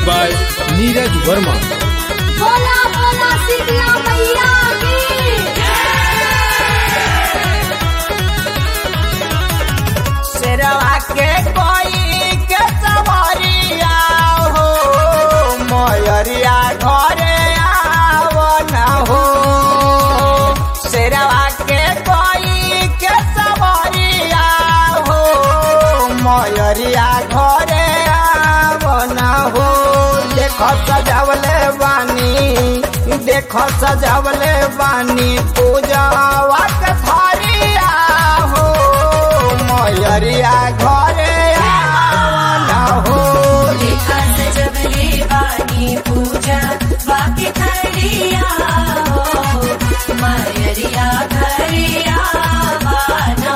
by Neeraj Verma बोला बोला शीतला मैया की शेरवा के कोई के सवरिया हो मयरिया घरे आव न हो शेरवा के कोई के सवरिया हो मयरिया घरे आव न हो देख सजावले बानी देख सजावले बानी पूजावा के थरिया हो मयरिया घरे आवन हो देखा सजवले वाणी पूजा वाक्य खड़िया हो मयरिया घरिया बानो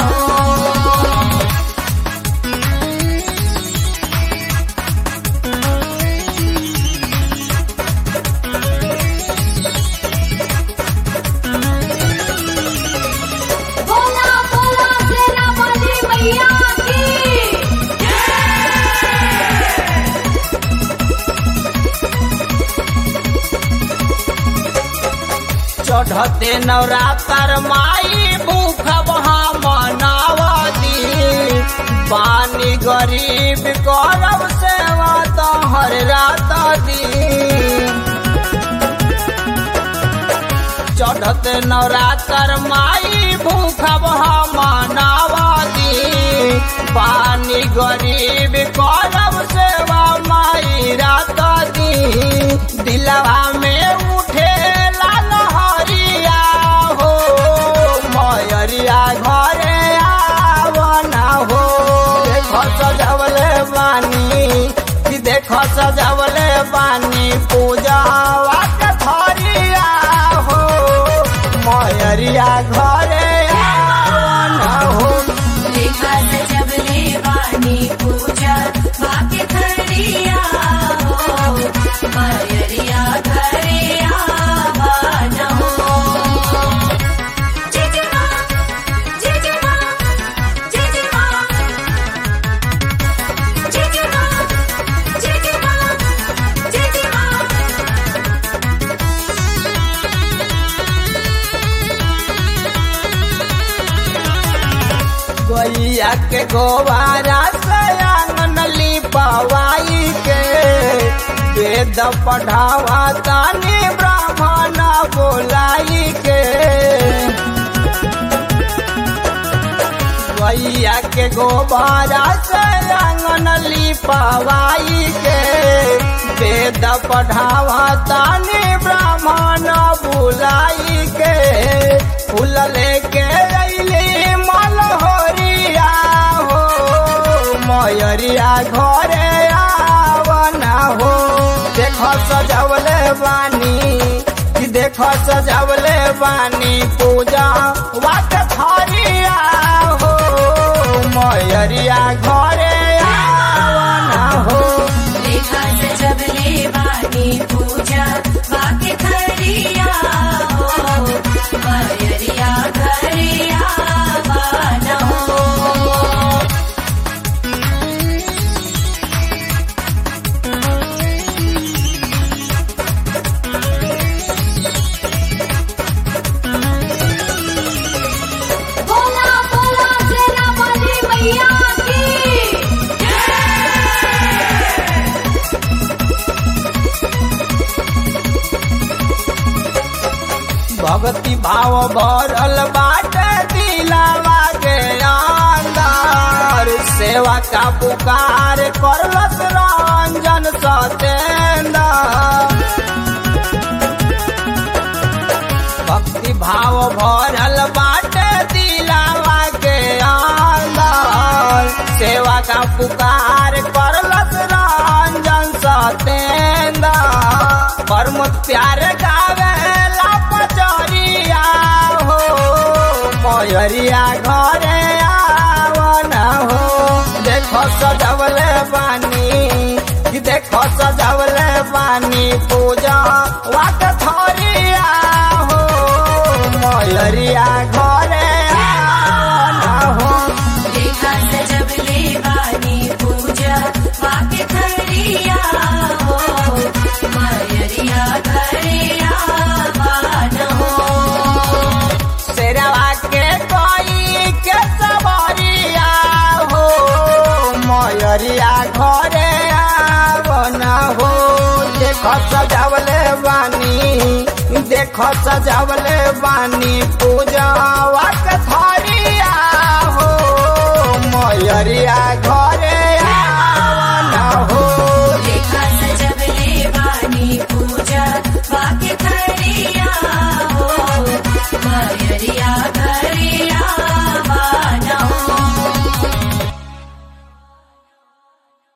बोला बोला शेरा वाली मैया की चढ़ते नवरात्र माई भूख वहाँ मनावती पानी गरीब गौरव सेवा तो हर रात दी चढ़ते नवरात्र माई भूख मनावती पानी गरीब करब सेवा माई रात दी दिलवा में उठे लहरिया हो मयरिया घरे आवना हो देख सजवले बानी कि देख सजवले बानी पूजा के थरिया हो मयरिया घरे आवना हो देखा सजवले वाणी पूजा वाक्य खड़िया हो मयरिया घरिया बानो जिजमा जिजमा जिजमा जिजमा जिजमा जिजमा गैया के गोबारा से आंगन लिपवाई के वेद पढ़ावा तानी ब्राह्मण बोलाई के गैया के गोबारा से आंगन लिपवाई के वेद पढ़ावा तानी ब्राह्मण बुलाई के फूल लेके अइली मलहोरिया हो मयरिया घरे आवना हो देख सजवले बानी कि देख सजवले बानी पूजा वाट थरिया हो मयरिया घरे आवना हो देखा सजवले वाणी पूजा वाक्य खड़िया हो मयरिया घरिया बानो बोला बोला शेरा वाली मैया की भक्ति भाव भरल बाटे दिलावा के अंदर सेवा का पुकार करलस रंजन सतेंद्र भक्ति भाव भरल बाटे दिलावा के अंदर सेवा का पुकार करलस रंजन सतेंद्र कर्म प्यार गावेला पचरिया हो मयरिया घरे आवना हो देखो सजवले बानी कि देखो सजवले बानी पूजा वाट थरिया हो मयरिया घरे आवना हो देखा सजवले वाणी पूजा वाक्य खड़िया हो देखो सजावले बानी देखो सजावले बानी पूजावा के थारिया हो मयरिया घर